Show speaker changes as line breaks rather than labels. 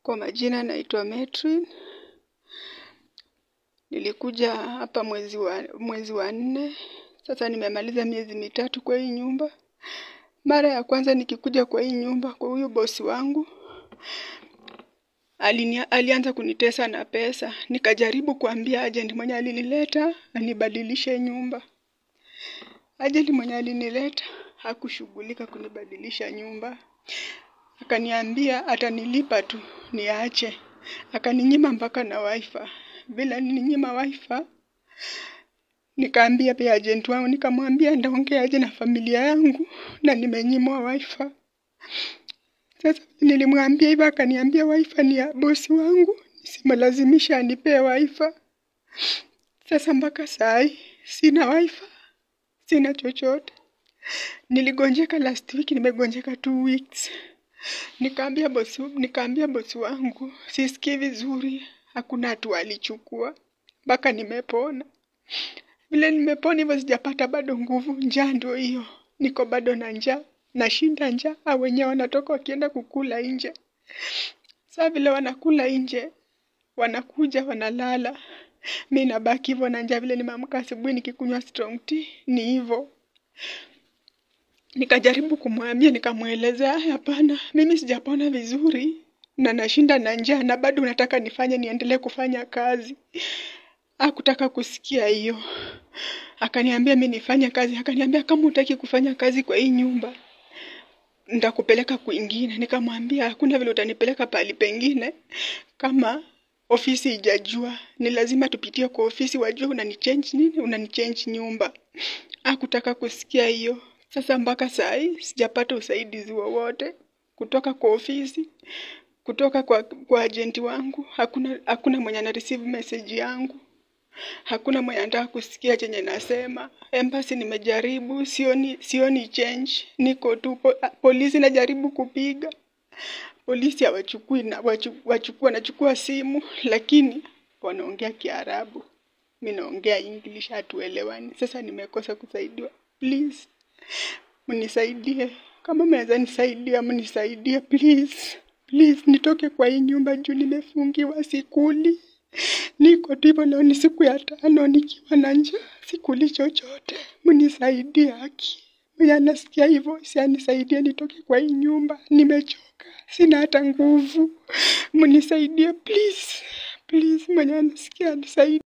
Kwa majina naitwa Metrin. Nilikuja hapa mwezi wa mwezi wa nne. Sasa nimemaliza miezi mitatu kwa hii nyumba. Mara ya kwanza nikikuja kwa hii nyumba kwa huyu bosi wangu. Alinia, alianza kunitesa na pesa. Nikajaribu kuambia agent mwenye alinileta anibadilishe nyumba. Agent mwenye alinileta hakushughulika kunibadilisha nyumba. Akaniambia atanilipa tu niache. Akaninyima mpaka na wifi. Vile alininyima wifi, nikaambia pia agent wangu, nikamwambia ndaongea aje na familia yangu na nimenyimwa wifi. Sasa nilimwambia hivyo, akaniambia wifi ni ya bosi wangu, nisimlazimisha anipee wifi. Sasa mpaka saa hii sina wifi, sina chochote. Niligonjeka last week, nimegonjeka two weeks. Nikaambia bosi, nikaambia bosi wangu sisikii vizuri, hakuna hatua alichukua mpaka nimepona. Vile nimepona hivyo, sijapata bado nguvu, njaa ndio hiyo, niko bado na njaa, nashinda njaa. Hao wenyewe wanatoka wakienda kukula nje. Saa vile wanakula nje, wanakuja wanalala, mi nabaki hivyo na njaa. Vile nimeamka asubuhi nikikunywa strong tea, ni hivyo. Nikajaribu kumwambia, nikamwelezea, hapana, mimi sijapona vizuri na nashinda na njaa na bado unataka nifanye niendelee kufanya kazi. Hakutaka kusikia hiyo, akaniambia mi nifanye kazi. Akaniambia kama hutaki kufanya kazi kwa hii nyumba nitakupeleka kwingine. Nikamwambia hakuna vile utanipeleka pahali pengine kama ofisi ijajua, ni lazima tupitie kwa ofisi wajue unanichange nini, unanichange nyumba. Hakutaka kusikia hiyo. Sasa mpaka saa hii sijapata usaidizi wowote kutoka kwa ofisi, kutoka kwa, kwa ajenti wangu. Hakuna, hakuna mwenye ana receive message yangu, hakuna mwenye anataka kusikia chenye nasema. Embassy nimejaribu, sioni, sioni change. Niko tu po, polisi najaribu kupiga polisi hawachukui na wachu- wachukua wanachukua simu, lakini wanaongea Kiarabu, mi naongea English, hatuelewani. Sasa nimekosa kusaidiwa. Please mnisaidie, kama mnaweza nisaidia, mnisaidie please, please, nitoke kwa hii nyumba juu nimefungiwa, sikuli. Niko tu hivyo, leo ni siku ya tano nikiwa na njaa, sikuli chochote. Mnisaidie haki, mwenye anasikia hivyo si anisaidie nitoke kwa hii nyumba, nimechoka, sina hata nguvu. Mnisaidie please, please, mwenye anasikia anisaidie.